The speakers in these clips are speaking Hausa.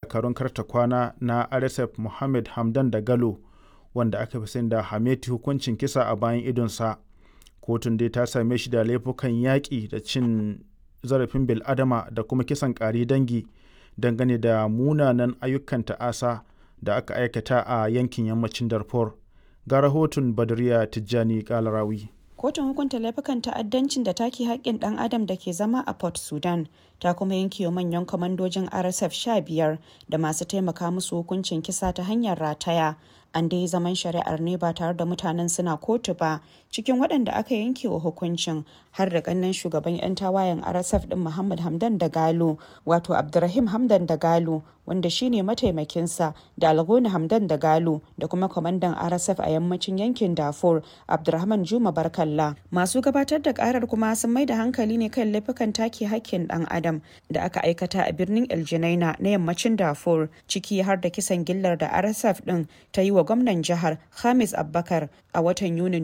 dakarun karta kwana na rsf mohammed hamdan da galo wanda aka fi sani da hameti hukuncin kisa a bayan idonsa kotun dai ta same shi da laifukan yaƙi da cin zarafin bil'adama da kuma kisan ƙari dangi dangane da munanan ayyukan ta'asa da aka aikata a yankin yammacin darfur ga rahoton badriya tijjani kalarawi kotun hukunta laifukan ta'addancin da take haƙƙin ɗan adam da ke zama a port sudan ta kuma yanke wa manyan kwamandojin rsf 15 da masu taimaka musu hukuncin kisa ta hanyar rataya an dai zaman shari'ar ne ba tare da mutanen suna kotu ba cikin waɗanda aka yanke wa hukuncin har da ƙannen shugaban 'yan tawayen rsf ɗin muhammad hamdan da galo wato abdurrahim hamdan da galo wanda shine mataimakinsa da algoni hamdan da galo da kuma kwamandan rsf a yammacin yankin dafur abdurrahman juma barkalla masu gabatar da karar kuma sun mai da hankali ne kan laifukan take hakkin dan adam da aka aikata a birnin eljinaina na yammacin dafur ciki har da kisan gillar da rsf din ta yi wa gwamnan jihar hamis abbakar a watan yunin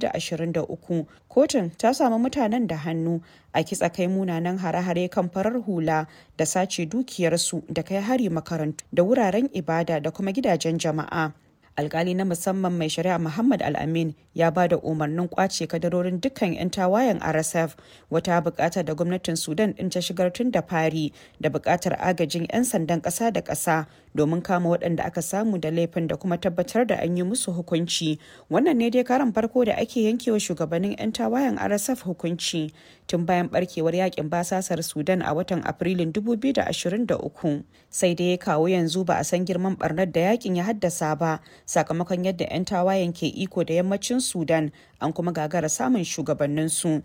2023 kotun ta samu mutanen da hannu a kitsa kai munanan hare-hare kan farar hula da sace dukiyarsu da kai hari makarantu da wuraren ibada da kuma gidajen jama'a alkali na musamman mai shari'a muhammad al-amin ya ba da umarnin kwace kadarorin dukkan 'yan tawayen rsf wata bukata da gwamnatin sudan din ta shigar tun da fari da bukatar agajin 'yan sandan kasa da kasa domin kama waɗanda aka samu da laifin da kuma tabbatar da an yi musu hukunci wannan ne dai karan farko da ake yankewa shugabannin 'yan tawayen rsf hukunci tun bayan barkewar yakin basasar sudan a watan afrilun 2023 sai dai kawo yanzu ba a san girman barnar da yakin ya haddasa ba sakamakon yadda 'yan tawayen ke iko da yammacin sudan an kuma gagara samun shugabanninsu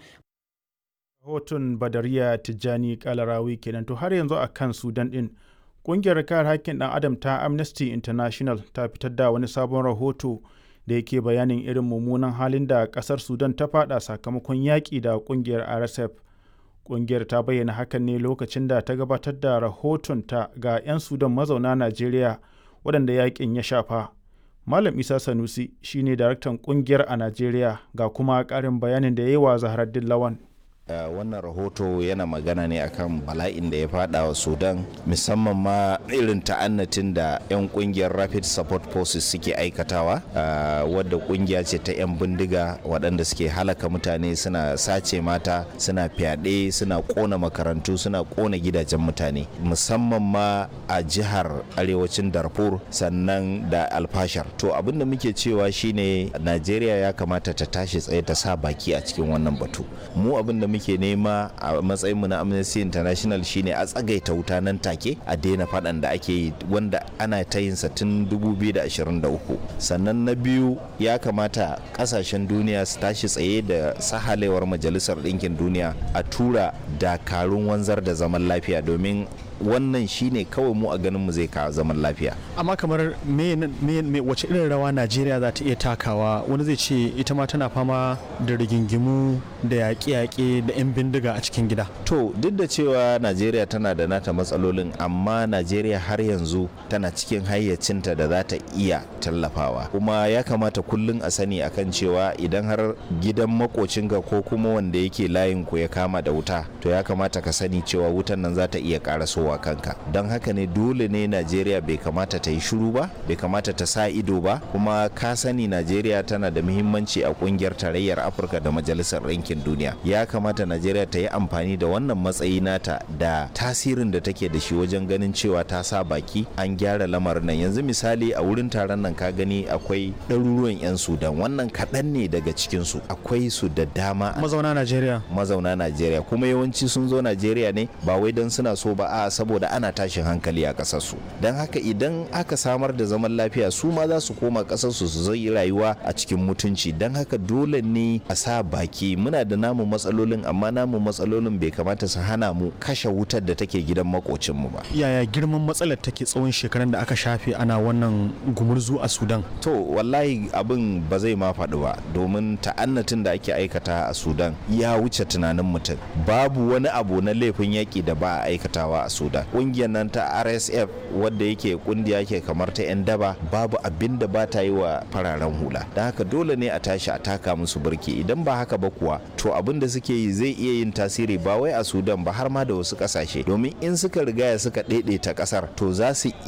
rahoton badariya tijjani kalarawi kenan to har yanzu a kan sudan din kungiyar kare haƙƙin ɗan adam ta amnesty international ta fitar da wani sabon rahoto da yake bayanin irin mummunan halin da ƙasar sudan ta fada sakamakon yaƙi da kungiyar rsf kungiyar ta bayyana hakan ne lokacin da ta gabatar da rahoton ta ga 'yan sudan mazauna najeriya waɗanda yaƙin ya shafa malam isa sanusi shine daraktan kungiyar a najeriya ga kuma ƙarin bayanin da ya yi wa zaharaddin lawan Uh, wannan rahoto yana magana ne akan bala'in da ya fada wa sudan musamman ma irin ta'annatin da 'yan kungiyar rapid support forces suke aikatawa uh, wadda kungiya ce ta 'yan bindiga waɗanda suke halaka mutane suna sace mata suna fyaɗe suna ƙona makarantu suna ƙona gidajen mutane musamman ma a jihar arewacin darfur sannan da alfashar to abin da muke cewa shine najeriya ya kamata ta tashi tsaye ta sa baki a cikin wannan batu mu abin da muke nema a matsayinmu na amnesty international shine a tsagaita wuta nan take a daina faɗan da ake yi wanda ana ta yin sa tun 2023 sannan na biyu ya kamata kasashen duniya su tashi tsaye da sahalewar majalisar ɗinkin duniya a tura dakarun wanzar da zaman lafiya domin wannan shine kawai mu a ganin mu zai kawo zaman lafiya amma kamar me, me, me wace irin rawa najeriya za ta iya takawa wani zai ce ita ma tana fama da rigingimu da yaƙe-yaƙe da 'yan bindiga a cikin gida to duk da cewa najeriya tana da nata matsalolin amma najeriya har yanzu tana cikin hayyacinta da za ta iya tallafawa kuma ya kamata kullum a sani akan cewa idan har gidan makocinka ko kuma wanda yake layin ku ya kama da wuta to ya kamata ka sani cewa wutan nan za ta iya ƙarasowa wa kanka don haka ne dole ne najeriya bai kamata ta yi shiru ba bai kamata ta sa ido ba kuma ka sani najeriya tana da muhimmanci a kungiyar tarayyar afirka da majalisar ɗinkin duniya ya kamata najeriya ta yi amfani da wannan matsayi nata da tasirin da take da shi wajen ganin cewa ta sa baki an gyara lamarin nan yanzu misali a wurin taron nan ka gani akwai ɗaruruwan 'yan sudan wannan kaɗan ne daga cikinsu akwai su da dama mazauna najeriya mazauna najeriya kuma yawanci sun zo najeriya ne ba wai don suna so ba a saboda ana tashin hankali a ƙasarsu don haka idan aka samar da zaman lafiya su ma za su koma ƙasarsu su zai rayuwa a cikin mutunci don haka dole ne a sa baki muna da namu matsalolin amma namu matsalolin bai kamata su hana mu kashe wutar da take gidan makocinmu ba yaya girman matsalar take tsawon shekaran da aka shafe ana wannan gumurzu a sudan to wallahi abin ba zai ma faɗi ba domin ta'annatin da ake aikata a sudan ya wuce tunanin mutum babu wani abu na laifin yaƙi da ba a aikatawa a sudan ƙungiyar nan ta rsf wadda yake kungiya ke kamar ta 'yan daba babu abin da ba ta yi wa fararen hula don haka dole ne a tashi a taka musu birki idan ba haka ba kuwa to abin da suke yi zai iya yin tasiri ba wai a sudan ba har ma da wasu ƙasashe domin in suka rigaya suka ɗaiɗaita ƙasar to za su